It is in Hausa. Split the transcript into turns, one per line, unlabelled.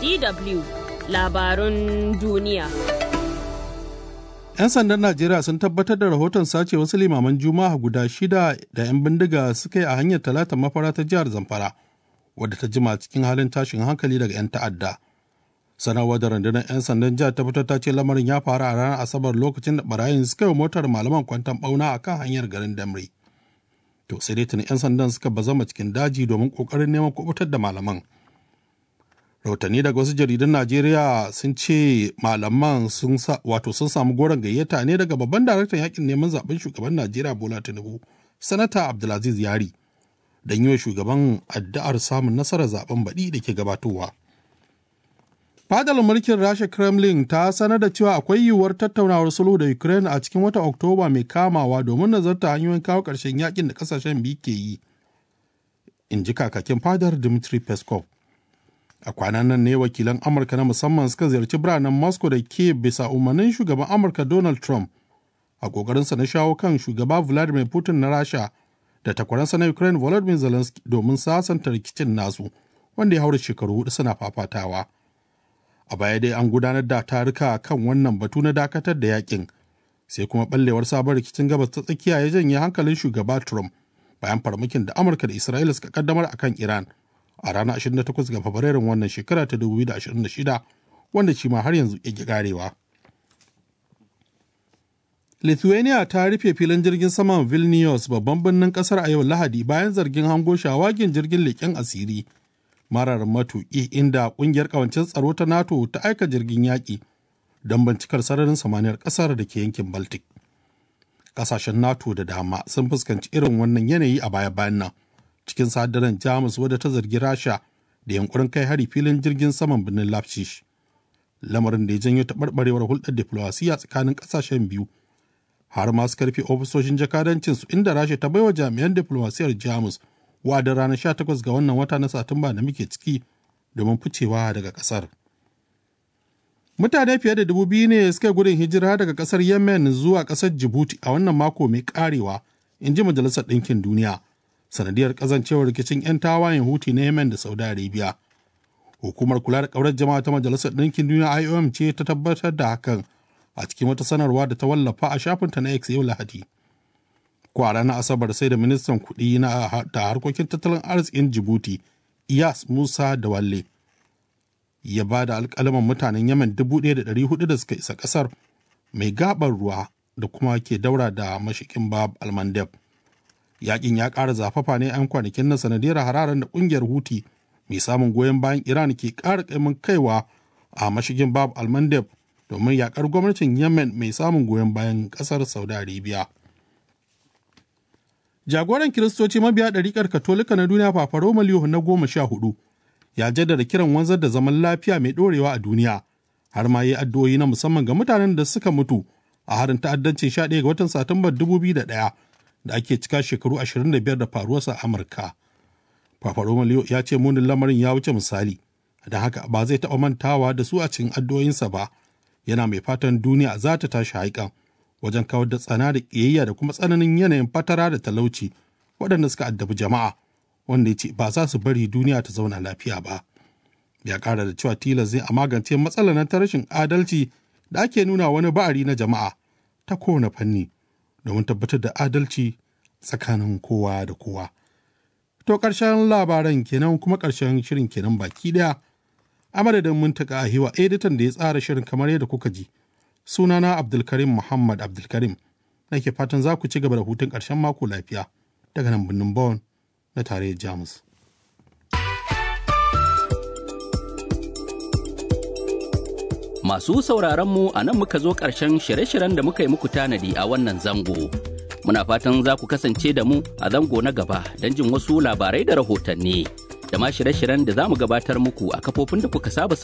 DW labarun duniya.
'Yan sandan Najeriya sun tabbatar da rahoton sace wasu limaman Juma'a guda shida da 'yan bindiga suka yi a hanyar talata mafara ta jihar Zamfara, wadda ta jima cikin halin tashin hankali daga 'yan ta'adda. Sanarwar da rundunar 'yan sandan jihar ta fitar ta ce lamarin ya faru a ranar Asabar lokacin da barayin suka yi motar malaman kwantan bauna a kan hanyar garin Damre. To sai dai tuni 'yan sandan suka bazama cikin daji domin kokarin neman kubutar da malaman. rahotanni daga wasu jaridun najeriya sun ce malaman sun wato sun samu goron gayyata ne daga babban daraktan yakin neman zaben shugaban najeriya bola tinubu sanata abdulaziz yari don yi wa shugaban addu'ar samun nasarar zaben baɗi da ke gabatowa fadar mulkin rasha kremlin ta sanar da cewa akwai yiwuwar tattaunawar sulhu da ukraine a cikin watan oktoba mai kamawa domin nazarta hanyoyin kawo ƙarshen yakin da ƙasashen biyu ke yi in ji kakakin fadar dmitry peskov a kwanan nan ne wakilan amurka na musamman suka ziyarci biranen moscow da ke bisa umarnin shugaban amurka donald trump a kokarinsa na shawo kan shugaba vladimir putin na rasha da takwaransa na ukraine volodymyr zelensky domin sasanta rikicin nasu wanda ya haura shekaru hudu suna fafatawa a baya dai an gudanar da taruka kan wannan batu na dakatar da yakin sai kuma ballewar sabon rikicin gabas ta tsakiya ya janye hankalin shugaba trump bayan farmakin da amurka da isra'ila suka kaddamar akan iran a ranar 28 ga Fabrairun wannan shekara ta 2026 wanda shi ma har yanzu ya karewa. Lithuania ta rufe filin jirgin saman Vilnius babban birnin kasar a yau Lahadi bayan zargin hango shawagin jirgin leƙen asiri marar matuƙi inda ƙungiyar ƙawancin tsaro ta NATO ta aika jirgin yaƙi don bincikar sararin samaniyar ƙasar da ke yankin Baltic. Ƙasashen NATO da dama sun fuskanci irin wannan yanayi a baya-bayan nan. cikin sadaran jamus wadda ta zargi rasha da yankurin kai hari filin jirgin saman birnin lafshish lamarin da ya janyo taɓarɓarewar hulɗar diflowasiya tsakanin ƙasashen biyu har masu karfe ofisoshin jakadancin su inda rasha ta baiwa jami'an diflomasiyar jamus wa'adin ranar 18 ga wannan wata na satumba da muke ciki domin ficewa daga ƙasar mutane fiye da dubu biyu ne suka gudun hijira daga ƙasar yemen zuwa ƙasar jibuti a wannan mako mai karewa in ji majalisar ɗinkin duniya sanadiyar kazancewar rikicin 'yan tawayen huti na yemen da saudi arabia hukumar kula da kaurar jama'a ta majalisar ɗinkin duniya iom ce ta tabbatar da hakan a cikin wata sanarwa da ta wallafa a shafinta na x yau lahadi ko a ranar asabar sai da ministan kuɗi na da harkokin tattalin arzikin jibuti iyas musa da walle ya ba da alƙalaman mutanen yemen dubu ɗaya da ɗari hudu da suka isa ƙasar mai gaɓar ruwa da kuma ke daura da mashikin bab almandeb yakin ya ƙara zafafa ne 'yan kwanakin na sanadiyar hararen da ƙungiyar huti mai samun goyon bayan iran ke ƙara ƙaimin kaiwa a mashigin bab almandeb domin yakar gwamnatin yemen mai samun goyon bayan ƙasar saudi arabia jagoran kiristoci mabiya ɗariƙar katolika na duniya fafaro maliyu na goma sha hudu ya jaddada kiran wanzar da zaman lafiya mai ɗorewa a duniya har ma yi addu'o'i na musamman ga mutanen da suka mutu a harin ta'addancin 11 ga watan satumbar 2001 da ake cika shekaru 25 da faruwarsa a Amurka. Papa Romeo ya ce munin lamarin ya wuce misali, don haka ba zai taɓa mantawa da su a cikin addu'o'insa ba, yana mai fatan duniya za ta tashi haikan wajen kawar da tsana da ƙiyayya da kuma tsananin yanayin fatara da talauci waɗanda suka addabi jama'a, wanda ya ce ba za su bari duniya ta zauna lafiya ba. Ya ƙara da cewa tilas zai a magance matsalar ta rashin adalci da ake nuna wani ba'ari na jama'a ta kowane fanni. domin tabbatar da adalci tsakanin kowa da kowa. To ƙarshen labaran kenan kuma ƙarshen shirin kenan baki ɗaya. A madadin muntaka a hiwa editan da ya tsara shirin kamar yadda kuka ji. Sunana Abdulkarim Muhammad Abdulkarim. Nake fatan za ku ci gaba da hutun ƙarshen mako lafiya daga nan birnin Bonn na tarayyar Jamus.
Masu sauraronmu a nan muka zo ƙarshen shirye-shiryen da muka yi muku tanadi a wannan zango. Muna fatan za ku kasance da mu a zango na gaba don jin wasu labarai da rahotanni. Da ma shirye-shiryen da za mu gabatar muku a kafofin da kuka saba